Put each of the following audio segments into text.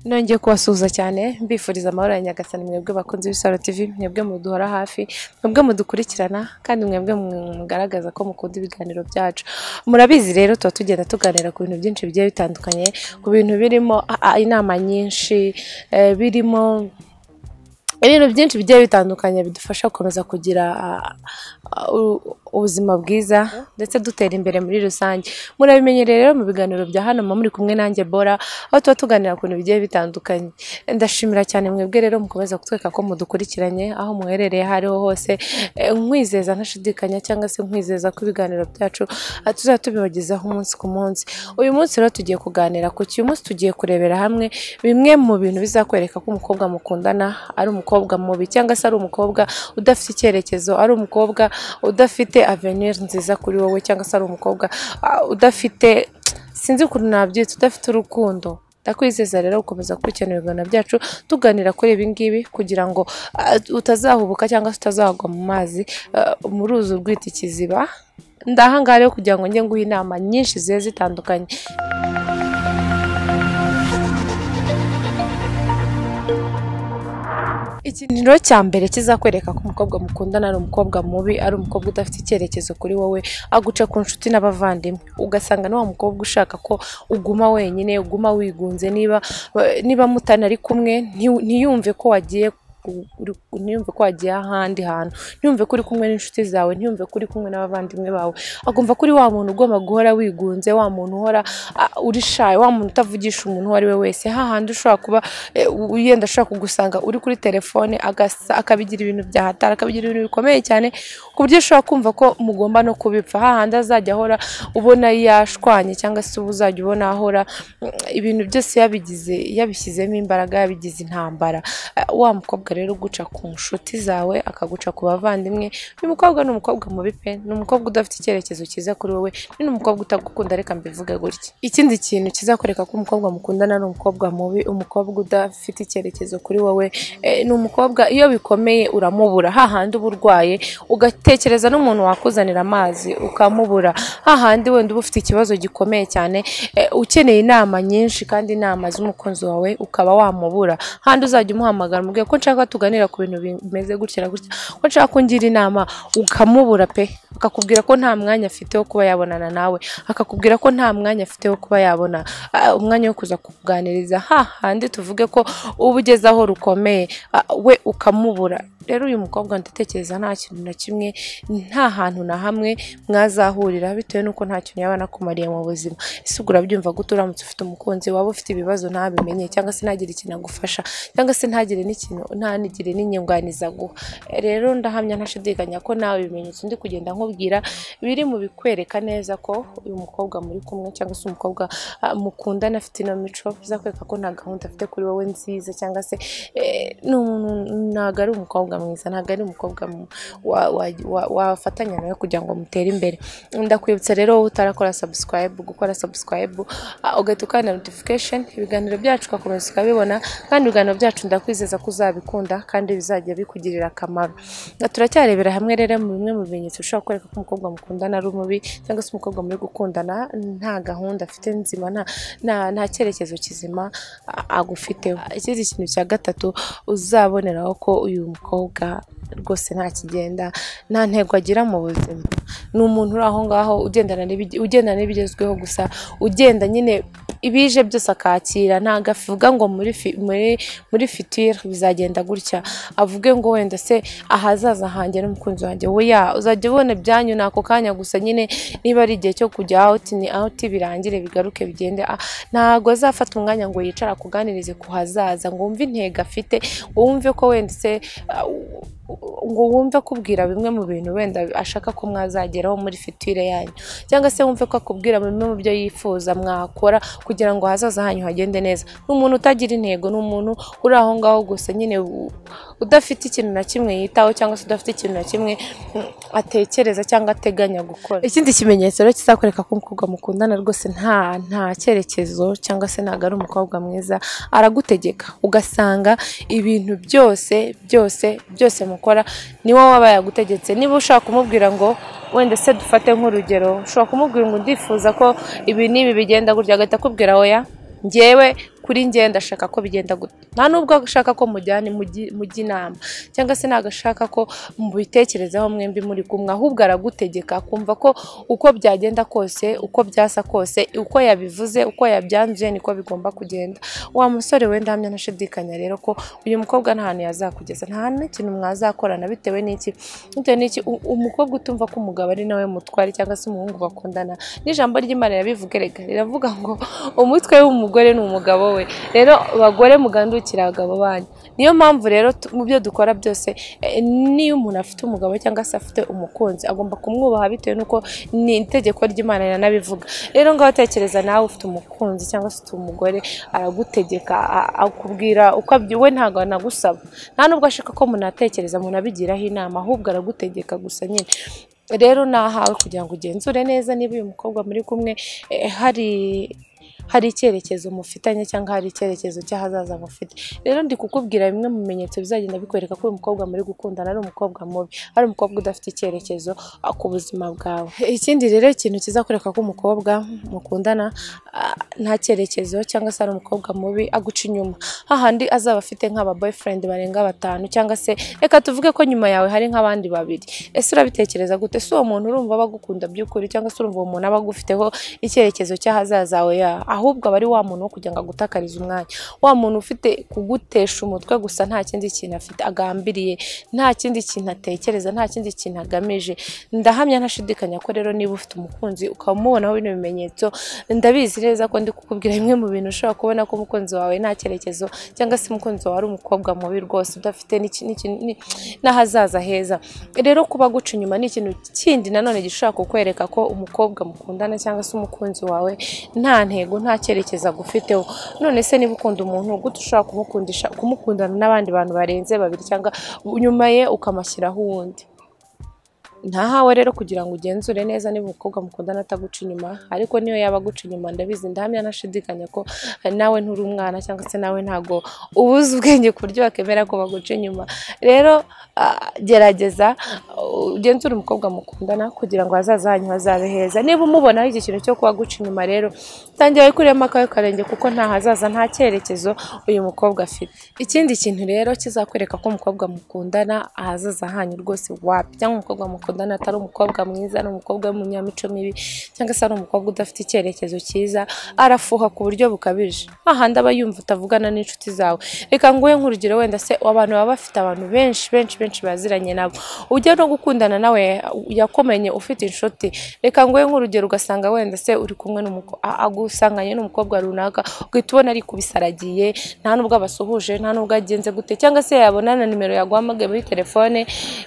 nongeye kubasuhuza cyane mbifuriza amahoro ya nyagasani mwebwe bakunze ibisaro tv mwebwe muduhora hafi mwebwe mudukurikirana kandi mwebwe mugaragaza ko mukunda ibiganiro byacu murabizi rero tuba tugenda tuganira ku bintu byinshi bigiye bitandukanye ku bintu birimo ah, ah, inama nyinshi eh, birimo ibintu byinshi bigiye bitandukanye bidufasha gukomeza kugira ah, ah, u- ubuzima bwiza ndetse dutera imbere muri rusange murabimenyereye rero mu biganiro bya hano muba muri kumwe nanjye bora aho tuba tuganira ku bintu bigiye bitandukanye ndashimira cyane mwebwe rero mukomeza kutwereka ko mudukurikiranye aho muherereye aho ariho hose Eh, nkwizeza ntashidikanya cyangwa se nkwizeza ko ibiganiro byacu ah, tuzajya tubibagezaho umunsi ku munsi uyu munsi rero tugiye kuganira ku ki uyu munsi tugiye kurebera hamwe bimwe mu bintu bizakwereka ko umukobwa mukundana ari umukobwa mubi cyangwa se ari umukobwa udafite icyerekezo ari umukobwa udafite avenir nziza kuri wowe cyangwa se ari umukobwa ah, udafite sinzi ukuntu nabyitse udafite urukundo ndakwizeza rero gukomeza gukurikirana ibiganiro byacu tuganira kuri ibi ngibi kugira ngo ah, utazahubuka cyangwa se utazagwa mu mazi ah, mu ruzi urwita ikiziba ndahangaha rero kugira ngo njye nguhe inama nyinshi zigiye zitandukanye ikintu cya mbere kizakwereka ko umukobwa mukundana ari umukobwa mubi ari umukobwa udafite icyerekezo kuri wowe aguca ku nshuti n'abavandimwe ugasanga ni wa mukobwa ushaka ko uguma wenyine uguma wigunze niba niba mutanari kumwe nti- ntiyumve ko wagiye ku- uri- ntiyumve ko wagiye ahandi hantu ntiyumve ko uri kumwe n'inshuti zawe ntiyumve ko uri kumwe n'abavandimwe bawe agomba ko uri wa muntu ugomba guhora wigunze wa muntu uhora ah, uri shy wa muntu utavugisha umuntu uwo ari we wese hahandi ushobora kuba eh, u- yenda ashobora kugusanga uri kuri telefone agasa akabigira ibintu byahatara akabigira ibintu bikomeye cyane ku buryo ushobora kumva ko mugomba no kubipfa hahandi azajya ahora ubona yashwanye cyangwa se uba uzajya ubona ahora mm, ibintu byose yabigize yabishyizemo imbaraga yabigize intambara Eh, wa mukobwa rero uguca ku nshuti zawe akaguca ku bavandimwe uyu mukobwa ni umukobwa mubi pe ni umukobwa udafite icyerekezo cyiza kuri wowe ni umukobwa utagukunda reka mbivuge gutya ikindi kintu kizakwereka ko umukobwa mukundana ni umukobwa mubi umukobwa udafite icyerekezo kuri wowe eh, ni umukobwa iyo bikomeye uramubura hahandi uba urwaye ugatekereza n'umuntu wakuzanira amazi ukamubura hahandi wenda uba ufite ikibazo gikomeye cyane eh, ukeneye inama nyinshi kandi inama z'umukunzi wawe ukaba wamubura handi uzajya umuhamagara umubwire ko nshaka ko tuganira ku bintu bimeze gutya na gutya ko nshaka kungira inama ukamubura pe akakubwira ko nta mwanya afite wo kuba yabonana nawe akakubwira ko nta mwanya afite wo kuba yabona ah, umwanya wo kuza kukuganiriza ha handi tuvuge ko uba ugeze aho rukomeye ah, we ukamubura rero uyu mukobwa ndatekereza nta kintu na kimwe nta hantu na hamwe mwazahurira bitewe n'uko nta kintu yaba anakumariye mu buzima ese ugura byumva gute uramutse ufite umukunzi waba ufite ibibazo ntabimenye cyangwa se ntagire ikintu agufasha cyangwa se ntagire n'ikintu ntagire n'inyunganizi aguha rero ndahamya ntashidikanya ko nawe ibimenyetso ndi kugenda nkubwira biri mu bikwereka neza ko uyu mukobwa muri kumwe cyangwa se umukobwa ah, mukundana afite ino mico bizakwereka ko nta gahunda afite kuri wowe nziza cyangwa se eh, ni umuntu- ntabwo ari umukobwa mwiza ntabwo ari umukobwa mu- wa- wa- wa- wafatanya nawe kugira ngo mutere imbere ndakwibutsa rero wowe utarakora subscribe gukora subscribe ah, ugahita ukanda notification ibiganiro byacu ugakomeza ukabibona kandi ibiganiro byacu ndakwizeza ko uzabikunda kandi bizajya bikugirira akamaro Nga turacyarebera hamwe rero mu bimwe mu bimenyetso bishobora kwereka ko umukobwa mukundana ari umubi cyangwa se umukobwa muri gukundana nta gahunda afite nzima nta nta- nta cyerekezo kizima ah, agufiteho ikindi kintu cya gatatu uzaboneraho ko uyu mukobwa rwose nta kigenda nta ntego agira mu buzima ni umuntu uri aho ngaho ugendana n'ibige- ugendana n'ibigezweho gusa ugenda nyine ibije byose akakira ntabwo avuga ngo muri fi- muri muri fitire bizagenda gutya avuge ngo wenda se ahazaza hanjye n'umukunzi wanjye weya uzajya ubona ibyanyu ni ako kanya gusa nyine niba ari igihe cyo kujya out ni out birangire bigaruke bigende Ah, ntabwo azafata umwanya ngo yicare akuganirize ku hazaza ngo wumve intego afite ngo wumve ko wenda se ah, u- u- ngo wumve akubwira bimwe mu bintu wenda ashaka ko mwazageraho muri fitire yanyu cyangwa se wumve ko akubwira bimwe mu byo yifuza mwakora kugira ngo ahazaza hanyu hagende neza ni umuntu utagira intego ni umuntu uri aho ngaho gusa nyine u- udafite ikintu na kimwe yitaho cyangwa se udafite ikintu na kimwe mm, atekereza cyangwa ateganya gukora ikindi kimenyetso rero kizakwereka ko umukobwa mukundana rwose nta nta cyerekezo cyangwa se ntabwo ari umukobwa mwiza aragutegeka ugasanga ibintu byose byose byose mukora niwe waba yagutegetse niba ushaka kumubwira ngo wenda se dufate nk'urugero ushobora kumubwira ngo ndifuza ko ibi n'ibi bigenda gutya agahita akubwira oya ngewe kuri njye ndashaka ko bigenda gute nta nubwo agashaka ko mujyana mujya inama cyangwa se nagashaka ko mubitekerezaho mwembi muri kumwe ahubwo aragutegeka akumva ko uko byagenda kose uko byasa kose uko yabivuze uko yabyanzuye niko bigomba kugenda wa musore wenda hamwe ntashidikanya rero ko uyu mukobwa nta hantu yazakugeza nta n'ikintu mwazakorana bitewe n'iki bitewe n'iki u- umukobwa utumva ko umugabo ari nawe mutwari cyangwa se umuhungu bakundana n'ijambo ry'imana rirabivuga rega riravuga ngo umutwe w'umugore ni umugabo we rero bagore mugandukira abagabo banyu niyo mpamvu rero tu- mu byo dukora byose eh, niyo umuntu afite umugabo cyangwa se afite umukunzi agomba kumwubaha bitewe n'uko ni itegeko ry'imana rinabivuga rero ngaho tekereza nawe ufite umukunzi cyangwa se ufite umugore aragutegeka a- akubwira uko abyi- we ntabwo anagusaba nta nubwo ashaka ko munatekereza munabigiraho inama ahubwo aragutegeka gusa nyine rero nahawe kugira ngo ugenzure neza niba uyu mukobwa muri kumwe eh, hari hari icyerekezo mufitanye cyangwa hari icyerekezo cy'ahazaza mufite rero ndi kukubwira bimwe mu bimenyetso bizagenda bikwereka ko uyu mukobwa muri gukundana ari umukobwa mubi ari umukobwa udafite icyerekezo ah, ku buzima bwawe ikindi rero ikintu kizakwereka ko umukobwa mukundana ah, nta cyerekezo cyangwa se ari umukobwa mubi aguca inyuma hahandi azaba afite nk'aba boyfriend barenga batanu cyangwa se reka tuvuge ko nyuma yawe hari nk'abandi babiri ese urabitekereza gute si uwo muntu urumva aba agukunda by'ukuri cyangwa se urumva uwo muntu aba agufiteho icyerekezo cy'ahazaza hawe ya ahubwo aba ari wa muntu wo kugira ngo agutakarize umwanya wa muntu ufite kugutesha umutwe gusa nta kindi kintu afite agambiriye nta kindi kintu atekereza nta kindi kintu agamije ndahamya ntashidikanya ko rero niba ufite umukunzi ukaba umubonaho bino bimenyetso ndabizi neza ko ndi kukubwira bimwe mu bintu ushobora kubona ko umukunzi wawe nta cyerekezo cyangwa se umukunzi wawe ari umukobwa mubi rwose udafite n'iki- n'iki- ni- n'ahazaza heza rero kuba guca inyuma ni ikintu kindi nanone gishobora kukwereka ko umukobwa mukundana cyangwa se umukunzi wawe nta ntego nta cyerekezo agufiteho none se niba ukunda umuntu gute ushobora kumukundisha kumukundana n'abandi bantu barenze babiri cyangwa nyuma ye ukamashyiraho uwundi ntahawe rero kugira ngo ugenzure neza niba umukobwa mukundana ataguca inyuma ariko niyo yaba aguca inyuma ndabizi ndahamya nashidikanya ko eh, nawe nturi umwana cyangwa se nawe ntago uba uzi ubwenge ku buryo wakemera ko baguca inyuma rero ah, gerageza uh, ugenzure umukobwa mukundana kugira ngo hazaza hanyu hazabe heza niba umubonaho iki kintu cyo kuba guca inyuma rero tangira wikuremo akawe karenge kuko nta hazaza nta cyerekezo uyu mukobwa afite ikindi kintu rero kizakwereka ko umukobwa mukundana ahazaza hanyu rwose wapi cyangwa umukobwa mukundana atari umukobwa mwiza ari umukobwa w'umunyamico mibi cyangwa se ari umukobwa udafite icyerekezo cyiza arafuha ku buryo bukabije hahandi aba yumva utavugana n'inshuti zawe reka nguhe nk'urugero wenda se abantu baba bafite abantu benshi benshi benshi baziranye nabo ujya no gukundana nawe yakomenye ufite inshuti reka nguhe nk'urugero ugasanga wenda se uri kumwe n'umukobwa agusanganye n'umukobwa runaka ugahita ubona ari kubisaragiye nta nubwo abasuhuje nta nubwo agenze gute cyangwa se yabona na nimero yaguhamagaye muri telefone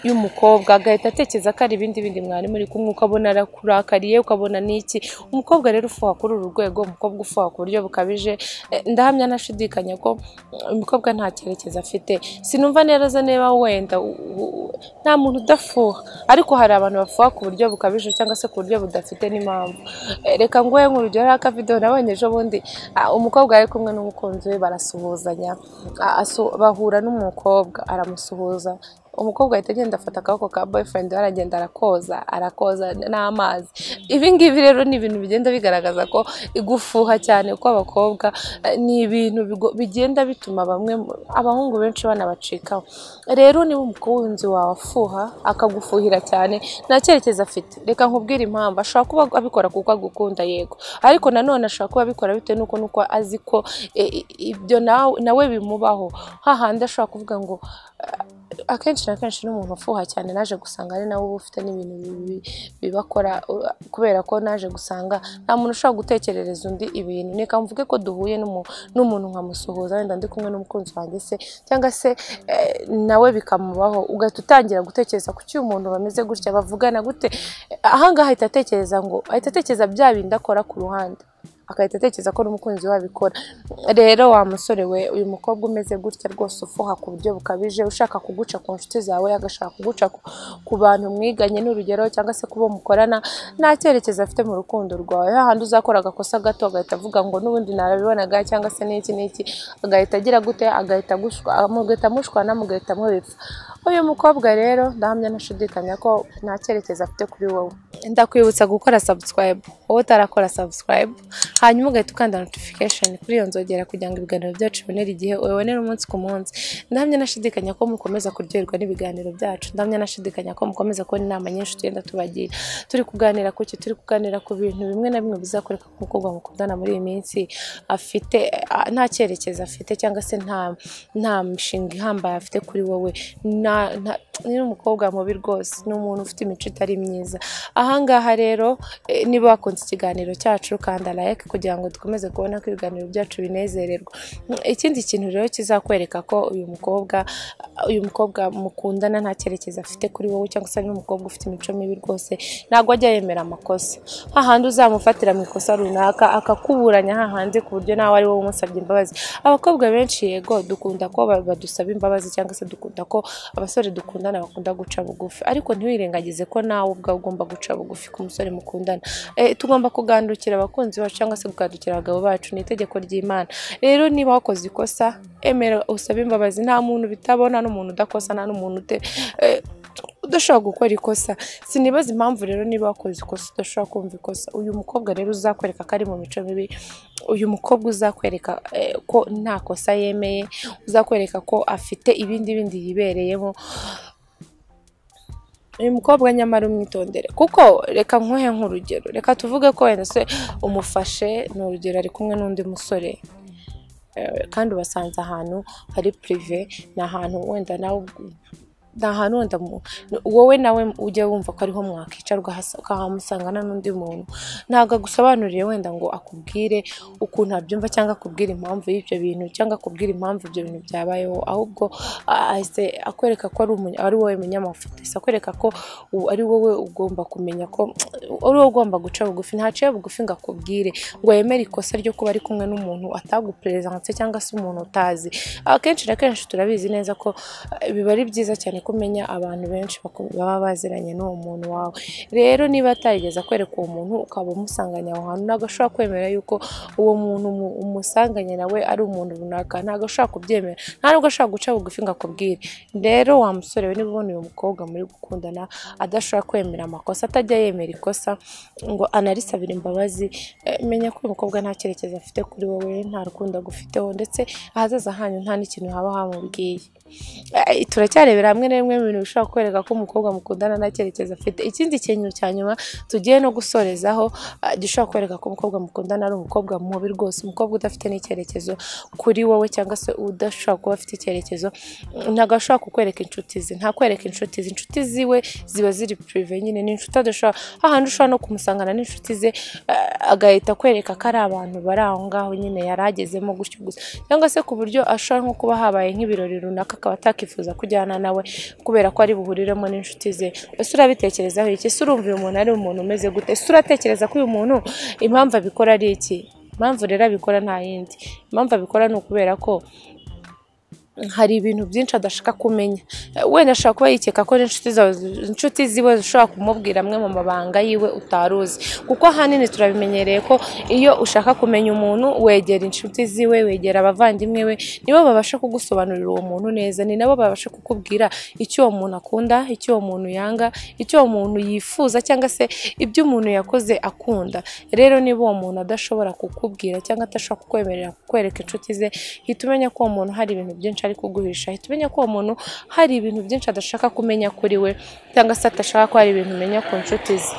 y'umukobwa agahita atekereza ko ari ibindi bindi mwari muri kumwe ukabona arakurakariye ukabona n'iki umukobwa rero ufuha kuri uru rwego umukobwa ufuha ku buryo bukabije Eh, ndahamya ntashidikanya ko mm, umukobwa nta cyerekezo afite sinumva neza niba wenda u- u- u- nta muntu udafuha ariko hari abantu bafuha ku buryo bukabije cyangwa se ku buryo budafite n'impamvu Eh, reka nguhe nk'urugero hari akavidewo nabonye ejo bundi Ah, umukobwa yari kumwe n'umukunzi we barasuhuzanya Ah, asu- bahura n'umukobwa aramusuhuza umukobwa ahita agenda afata akaboko ka boyfriend we aragenda arakoza arakoza n'amazi ibi ngibi rero ni ibintu bigenda bigaragaza ko gufuha cyane kw'abakobwa eh, ni ibintu bigo- bigenda bituma bamwe mu- abahungu benshi banabacikaho rero niba umukunzi wawe afuha akagufuhira cyane nta cyerekezo afite reka nkubwire impamvu ashobora kuba abikora kuko agukunda yego ariko nanone ashobora kuba abikora bitewe n'uko nuko azi ko e, i- ibyo nawe nawe bimubaho hahandi ashobora kuvuga ngo eh, akenshi na kenshi n'umuntu ufuha cyane naje gusanga ari nawe uba ufite n'ibintu bibi- bibakora uh, kubera ko naje gusanga nta muntu ushobora gutekerereza undi ibintu reka mvuge ko duhuye n'umu- n'umuntu nkamusuhuza wenda ndi kumwe n'umukunzi wanjye se cyangwa se eh, nawe bikamubaho ugahita utangira gutekereza kuki uyu muntu bameze gutya bavugana gute ahangaha ahita atekereza ngo ahita atekereza bya bindi akora ku ruhande agahita atekereza ko n'umukunzi we abikora rero wa musore we uyu mukobwa umeze gutya rwose ufuha ku buryo bukabije ushaka kuguca ku nshuti zawe agashaka kuguca ku- ku bantu mwiganye n'urugero cyangwa se kubo mukorana nta cyerekezo afite mu rukundo rwawe hahandi uzakora agakosa gato agahita avuga ngo n'ubundi narabibonaga cyangwa se n'iki n'iki agahita agira gute agahita agushwa mugahita mushwana mugahita mubipfa uyu mukobwa rero ndahamya ntashidikanya ko nta cyerekezo afite kuri wowe ndakwibutsa gukora subscribe wowe utarakora subscribe hanyuma ugahita ukanda notification kuri iyo nzogera kugira ngo ibiganiro byacu bibonere igihe ubibonere umunsi ku munsi ndamya nashidikanya ko mukomeza kuryoherwa n'ibiganiro byacu ndamya nashidikanya ko mukomeza kubona inama nyinshi tugenda tubagira turi kuganira ku ki turi kuganira ku bintu bimwe na bimwe bizakoreka ku mukobwa mukundana muri iyi minsi afite a- nta cyerekezo afite cyangwa se nta nta mishinga ihambaye afite kuri wowe nta- nta- ni umukobwa mubi rwose ni umuntu ufite imico itari myiza ahangaha rero eh, niba wakunze ikiganiro cyacu kanda like kugira ngo dukomeze kubona ko ibiganiro byacu binezererwa Mm, ikindi kintu rero kizakwereka ko uyu mukobwa uyu mukobwa mukundana nta cyerekezo afite kuri wowe cyangwa se ni umukobwa ufite imico mibi rwose ntabwo ajya yemera amakosa hahandi uzamufatira mu ikosa runaka akakuburanya hahandi ku buryo nawe ari wowe umusabye imbabazi abakobwa benshi yego dukunda ko ba- badusaba imbabazi cyangwa se dukunda ko abasore dukundana bakunda guca bugufi ariko ntiwirengagize ko nawe ubwawe ugomba guca bugufi ku musore mukundana Eh, tugomba kugandukira abakunzi bacu cyangwa se kugandukira abagabo bacu ni itegeko ry'imana rero niba wakoze ikosa emera usabe imbabazi nta muntu bitabona n'umuntu udakosa nta n'umuntu ute- eh, udashobora gukora ikosa sinibaza impamvu rero niba wakoze ikosa udashobora kumva ikosa uyu mukobwa rero uzakwereka ko ari mu mico mibi uyu mukobwa uzakwereka eh, ko nta kosa yemeye uzakwereka ko afite ibindi bindi yibereyemo uyu mukobwa nyamara umwitondere kuko reka nkuhe nk'urugero reka tuvuge ko wenda se umufashe ni urugero ari kumwe n'undi musore Eh, kandi ubasanze ahantu hari pirive ni ahantu wenda nawe ubw- ni ahantu wenda mu- wowe nawe ujya wumva ko ariho mwakicarwa hasa- ukahamusangana n'undi muntu ntabwo agusobanuriye wenda ngo akubwire ukuntu abyumva cyangwa akubwire impamvu y'ibyo bintu cyangwa akubwire impamvu ibyo bintu byabayeho ahubwo a- ahise akwereka ko ari umu- ari wowe munyamafuti ahise akwereka ko u- ari wowe ugomba kumenya ko ari wowe ugomba guca bugufi ntaciye bugufi ngo akubwire ngo yemere ikosa ryo kuba ari kumwe n'umuntu ataguperezanse cyangwa se umuntu utazi akenshi na kenshi turabizi neza ko eh, biba ari byiza cyane ko umenya abantu benshi baku- baba baziranye n'uwo muntu wawe rero niba atarigeze akwereka uwo muntu ukaba umusanganye aho hantu ntabwo ashobora kwemera yuko uwo muntu umu- umusanganye nawe ari umuntu runaka ntabwo ashobora kubyemera nta nubwo ashobora guca bugufi ngo akubwire rero wa musore we niba ubona uyu mukobwa muri gukundana adashobora kwemera amakosa atajya yemera ikosa ngo anarisabire imbabazi eh, menya ko uyu mukobwa nta cyerekezo afite kuri wowe nta rukundo agufiteho ndetse ahazaza hanyu nta n'ikintu haba hamubwiye Eh, turacyarebera hamwe na bimwe mu bintu bishobora kukwereka ko umukobwa mukundana nta cyerekezo afite ikindi kintu cya nyuma tugiye no gusorezaho eh, gishobora kukwereka ko umukobwa mukundana ari umukobwa mubi rwose umukobwa udafite n'icyerekezo kuri wowe cyangwa se udashobora kuba afite icyerekezo Mm, ntabwo ashobora kukwereka inshuti ze ntakwereka inshuti ze inshuti ziwe ziba ziri pirive nyine ni inshuti adashobora hahandi ushobora no kumusangana n'inshuti ze eh, agahita akwereka ko ari abantu bari aho ngaho nyine yari agezemo gutyo gusa cyangwa se ku buryo ashobora nko kuba habaye nk'ibirori runaka akaba atakifuza kujyana nawe kubera ko ari buhuriremo n'inshuti ze ese urabitekerezaho iki ese urumva uyu muntu ari umuntu umeze gute ese uratekereza ko uyu muntu impamvu abikora ari iki impamvu rero abikora nta yindi impamvu abikora ni ukubera ko hari ibintu byinshi adashaka kumenya Eh, wenda ashobora kuba yikeka ko n'inshuti zawe inshuti ziwe zishobora kumubwira amwe mu mabanga yiwe utari uzi kuko ahanini turabimenyereye ko iyo ushaka kumenya umuntu wegera inshuti ziwe wegera abavandimwe we nibo babasha kugusobanurira uwo muntu neza ni nabo babasha kukubwira icyo uwo muntu akunda icyo uwo muntu yanga icyo uwo muntu yifuza cyangwa se ibyo umuntu yakoze akunda rero niba uwo muntu adashobora kukubwira cyangwa adashobora kukwemerera kukwereka inshuti ze hita umenya ko uwo muntu hari ibintu byinshi ari kuguhisha hita umenya ko uwo muntu hari ibintu byinshi adashaka kumenya kuri we cyangwa se adashaka ko hari ibintu umenya ku nshuti ze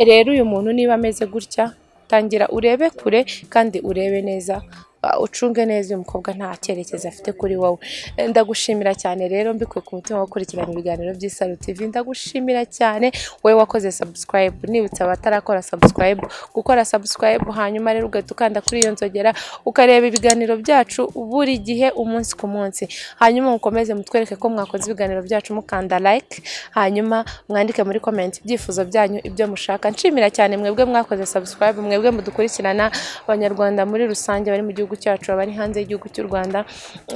rero uyu muntu niba ameze gutya tangira urebe kure kandi urebe neza uh, ucunge neza uyu mukobwa nta cyerekezo afite kuri wowe Eh, ndagushimira cyane rero mbikuye ku mutima wo gukurikirana ibiganiro by'isaro tv ndagushimira cyane wowe wakoze subscribe nibutsa abatarakora subscribe gukora subscribe hanyuma rero ugahita ukanda kuri iyo nzogera ukareba ibiganiro byacu buri gihe umunsi ku munsi hanyuma mukomeze mutwereke ko mwakoze ibiganiro byacu mukanda like hanyuma mwandike muri comment ibyifuzo byanyu ibyo mushaka nshimira cyane mwebwe mwakoze subscribe mwebwe mudukurikirana abanyarwanda muri rusange bari mu gihugu gihugu cyacu abari hanze y'igihugu cy'u rwanda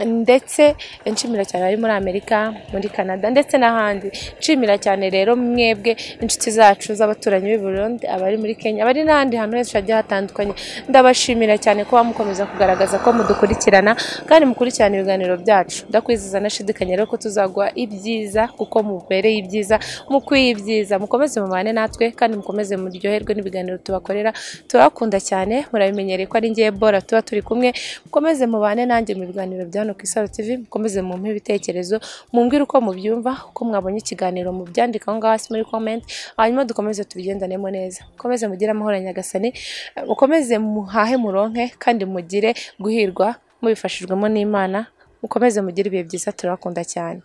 ndetse nshimira cyane abari muri amerika muri canada ndetse n'ahandi nshimira cyane rero mwebwe inshuti zacu z'abaturanyi b'i burundi abari muri kenya abari n'ahandi hantu hose hagiye hatandukanye ndabashimira cyane kuba mukomeza kugaragaza ko mudukurikirana kandi mukurikirana ibiganiro byacu ndakwizeza nashidikanya rero ko tuzaguha ibyiza kuko mubereye ibyiza mukwiye ibyiza mukomeze mubane natwe kandi mukomeze muryoherwe n'ibiganiro tubakorera turabakunda cyane murabimenyereye ko ari ngiye bora tuba turi kumwe mukomeze mubane nanjye mu biganiro bya hano ku isaro tv mukomeze mumpe ibitekerezo mumbwire uko mubyumva uko mwabonye ikiganiro mubyandika aho ngaho hasi muri comment hanyuma dukomeze tubigendanemo neza mukomeze mugire amahoro nyagasani mukomeze muhahe muronke kandi mugire guhirwa mubifashijwemo n'imana mukomeze mugire ibihe byiza turabakunda cyane